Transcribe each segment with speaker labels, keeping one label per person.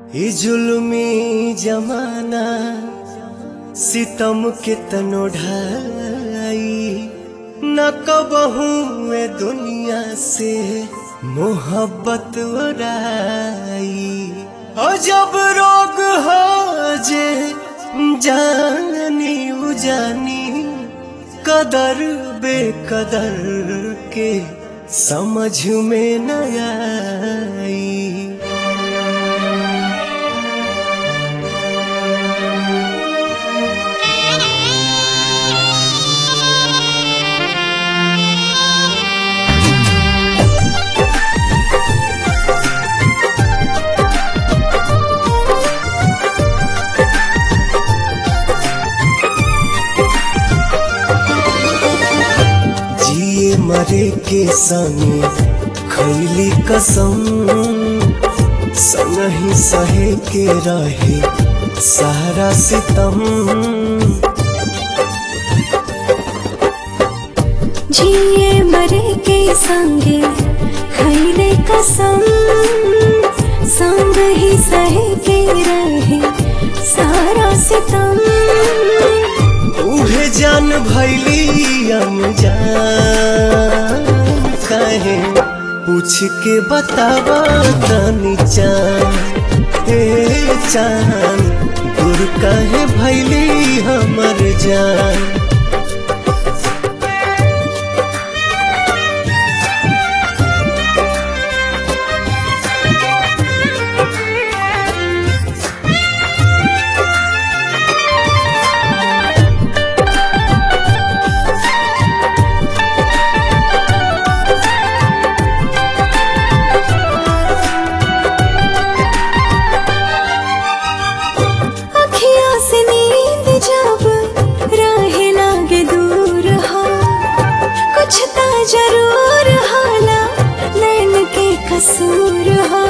Speaker 1: ई जुल्मी जमाना सितम के तनो ढाई न कबहू ए दुनिया से मोहब्बत उड़ाई और जब रोग हो जे जानी उजानी कदर बेकदर के समझ में न आई जिए मरे के संगे खैली कसम संग ही सहे के रहे सारा सितम
Speaker 2: जिए मरे के संगे खैले कसम संग ही सहे के रहे सारा सितम
Speaker 1: उहे जान भैली अनजान कहे पूछ के बतावा तनी चान हे चान दूर कहे भैली हमर जान
Speaker 2: अखियाँ से नींद जब राहे लागे दूर हो कुछ तो जरूर होला नैन के कसूर हो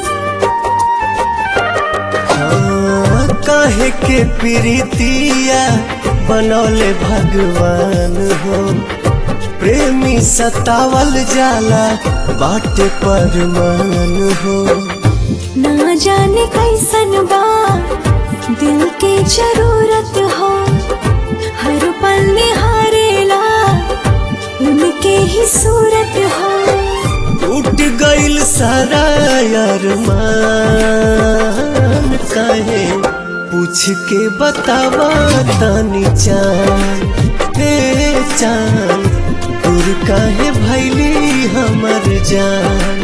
Speaker 1: हाँ, काहे के प्रीतिया बनौले भगवान हो प्रेमी सतावल जाला बाटे परमान हो
Speaker 2: ना जाने कैसन बा दिल के जरूरत हो हर पल निहारेला उनके ही सूरत हो
Speaker 1: टूट गइल सारा अरमान काहे पूछ के बतावा तनी चान हे चान दूर काहे भैली हमर जान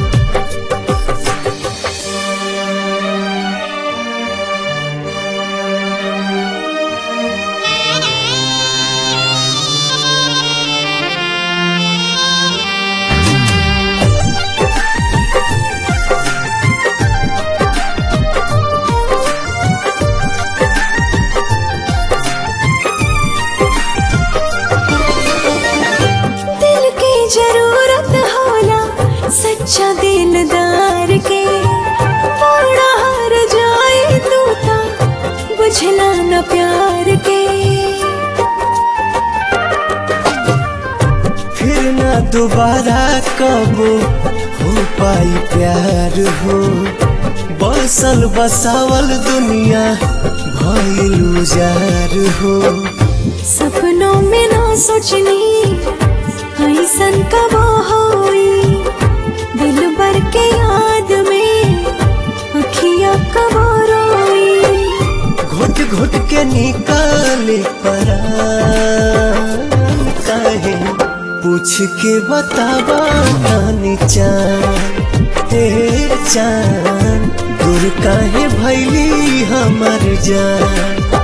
Speaker 2: दिल के जरूरत होला सच्चा दिलदार के बड़ा हार जाए तू ता बुझला न प्यार के
Speaker 1: फिर ना दोबारा कब हो पाई प्यार हो बसल बसावल दुनिया भइल उजार हो
Speaker 2: सपनों में ना सोचनी ऐसन कब होई दिल भर के याद में अखियाँ कब रोई
Speaker 1: घुट घुट के निकाले परान काहे पूछ के बतावा तानी चान हे चान दूर काहे भैली हमर जान